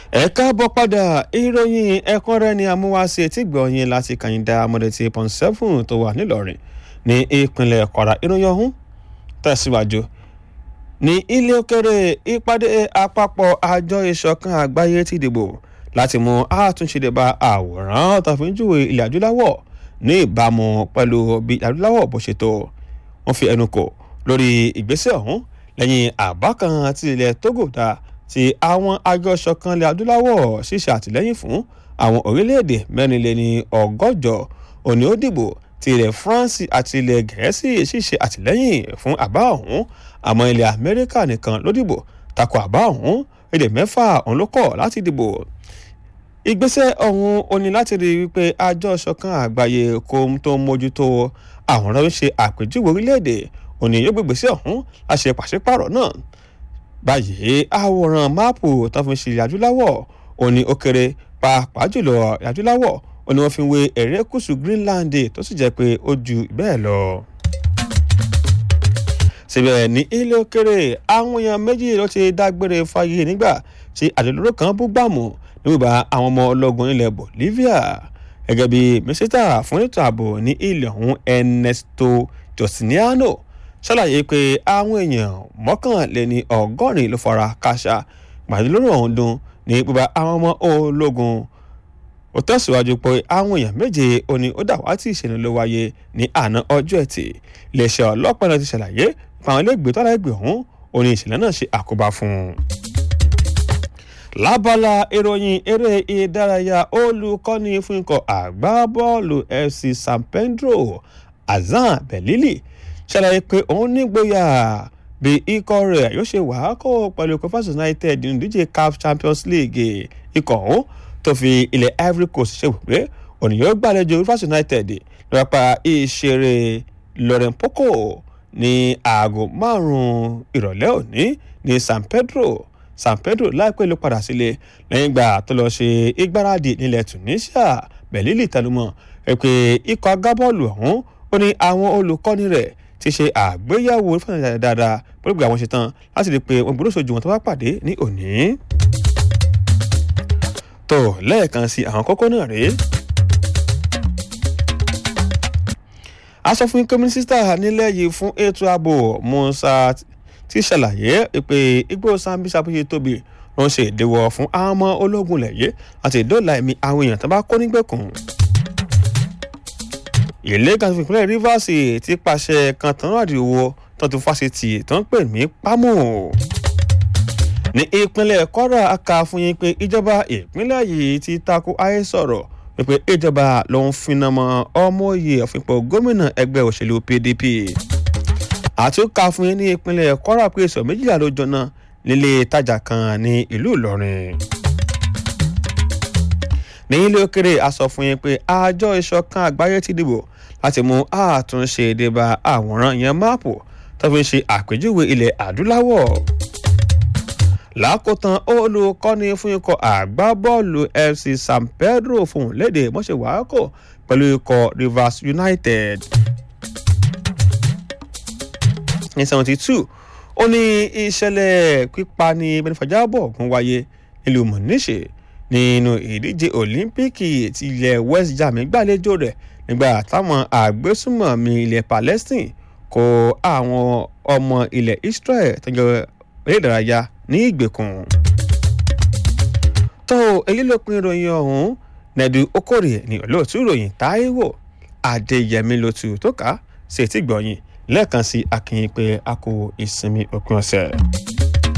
ẹ káàbọ̀ padà ìròyìn ẹ̀kúnrẹ́rẹ́ ni amúwáṣe tí gbọ̀nyìn láti kàyìndà amọ̀dẹ̀tì pọ̀n seven tó wà nílọrin ní ìpínlẹ̀ kwara ìròyìn ọ̀hún tẹ̀síwájú ní ilé òkèrè ìpàdé àpapọ̀ àjọ ìṣọ̀kan àgbáyé ti dìbò láti mú àtúnṣe débà àwòrán tàfíjúwe ilẹ̀ adúláwọ̀ ní ìbámu pẹ̀lú bí adúláwọ̀ bó ṣe tó wọ́n fi ẹnu kò lórí ìgbésẹ̀ ọ̀hún lẹ́yìn àbá kan tí ilẹ̀ togo dá tí àwọn àjọ ìṣọ̀kan ilẹ̀ adúláwọ̀ ṣíṣe àtìlẹ́yìn fún àwọn orílẹ̀-èdè mẹ́rinléní ọgọ́jọ òní ó dìbò ti ilẹ̀ france àti ilẹ̀ gẹ̀ẹ́sì ṣíṣe àtìlẹ́yìn fún àbá ọ̀hún àmọ́ ilẹ̀ amẹ́ríkà nìkan ló dìbò tako àbá ọ̀hún èdè mẹ́fà ọ̀hún ló kọ̀ láti dìbò ìgbésẹ̀ ọ̀hún ó ní láti rí i wípé àjọ ìṣọ̀kan àgbáyé kò tó mójútó àwọn ọ̀rọ̀ ṣe àpèjúwe orílẹ̀-èdè òní yóò gbégbèsè ọ̀hún láṣẹ pàṣípàrọ̀ náà báyìí àwòrán máàpù tó fi ṣe adúláwọ̀ òní ó kéré pàápàá jùlọ adúláwọ̀ òní wọ́n fi wé erékùṣù greenland tó sì jẹ́ pé ó ju bẹ́ẹ̀ lọ síbẹ̀ ní ilé òkèrè àwọn èèyàn méjì ló ti dágbére fáyé nígbà tí àdélóró kan bú gbàmù nígbà àwọn ọmọ ológun ilẹ̀ bolivia gẹ́gẹ́ bí mísítà fún ètò ààbò ní ilẹ̀ ọ̀hún ernesto justiniano ṣàlàyé pé àwọn èèyàn mọ́kànléní ọgọ́rin ló fara káṣá gbàdúrà ọ̀hún dún ní bíbá àwọn ọmọ ológun ó tẹ̀síwájú pé àwọn èèyàn méje òní ó dàwátì ìṣẹ̀lẹ̀ ló wáyé ní àná ọjọ́ ẹtì iléeṣẹ́ ọlọ́pàá náà ti ṣàlàyé pé àwọn iléègbé tọ́lá ẹgbẹ́ ọ̀hún òní ìṣẹ̀lẹ̀ náà ṣe àkóbá fún un. lábala ìròyìn eré ìdárayá olùkọ́ni fún ikọ̀ àgbábọ́ọ̀lù fc san pedro azan belili ṣàlàyé pé òun nígboyà bí ikọ̀ rẹ̀ yóò ṣe wàákò pẹ̀lú Qufas United nínú ìdíje CAF Champions League ikọ̀ ọ̀hún tó fi ilẹ̀ Ivory Coast ṣe wípé òní yóò gbàlejò Qufas United lọ́pàá ìṣeré Laurent Poco ní aago márùn-ún ìrọ̀lẹ́ òní ní San Pedro San Pedro láìpẹ́ ló padà sílé lẹ́yìn ìgbà tó lọ ṣe ìgbáradì nílẹ̀ Tunisia Belili tẹnumọ́ pé ikọ̀ agbábọ́ọ̀lù ọ̀hún ó ní àwọn olùkọ́ni rẹ̀ ti ṣe àgbéyẹ̀wò fúnra dáadáa pẹ̀lú gbogbo àwọn ṣetán láti rí i pé wọn gbọ́dọ̀ sojú wọn tó bá pàdé ní òní. tó lẹ́ẹ̀kan sí àwọn kókó náà rèé. aṣọ fún kọ́mínísítà nílẹ̀ yìí fún ètò ààbò Musa ti ṣàlàyé pé igbó Sambisa bó ṣe tóbi ló ń ṣe ìdíwọ́ fún àwọn ọmọ ológun lẹ̀yẹ́ àti ìdóòlà ẹ̀mí àwọn èèyàn tó bá kó nígbèkùn ilé kan fún ìpínlẹ̀ Rivers ti pàṣẹ kan tán àdìwọ́ tó ti fásitì tó ń pè ní pámò. ní ìpínlẹ̀ Kwara aka fún yín pé ìjọba ìpínlẹ̀ yìí ti tako ayé sọ̀rọ̀ wípé ìjọba ló ń finá mọ́ ọmọ òye ọ̀fìnpọ̀ gómìnà ẹgbẹ́ òṣèlú PDP. àtúnkà fún yín ní ìpínlẹ̀ Kwara pé sọ méjìlá ló jóná nílé ìtajà kan ní ìlú Ìlọrin ní ilé òkèrè a sọ fún yín pé àjọ ìṣọ̀kan àgbáyé ti dìbò láti mú àtúnṣe ìdìbà àwòrán yẹn máàpù tó fi ń ṣe àpèjúwe ilẹ̀ adúláwọ̀. lákòótán olùkọ́ni fún ikọ̀ àgbábọ́ọ̀lù FC San Pedro fún léde mọ́ṣẹ́ wàákò pẹ̀lú ikọ̀ Rivers United. ní seventy two ó ní ìṣẹ̀lẹ̀ pípani benifajabo ọ̀gùn wáyé nílùú Mọ̀níṣe nínú ìdíje olímpíìkì ti ilẹ̀ West Germany gbàlejò rẹ̀ nígbà táwọn àgbésùmọ̀mí ilẹ̀ Palestine kó àwọn ọmọ ilẹ̀ Israel tọ́jọ́ eré ìdárayá ní ìgbèkùn. tó èyí ló pin ìròyìn ọ̀hún nẹ́ẹ̀dù okòrè ní olóòtú ìròyìn Táíwò Adéyẹmí lótú tó ká ṣètìgbọ̀yìn lẹ́ẹ̀kan sí akínyìn pé a kò ìsinmi òpin ọ̀sẹ̀.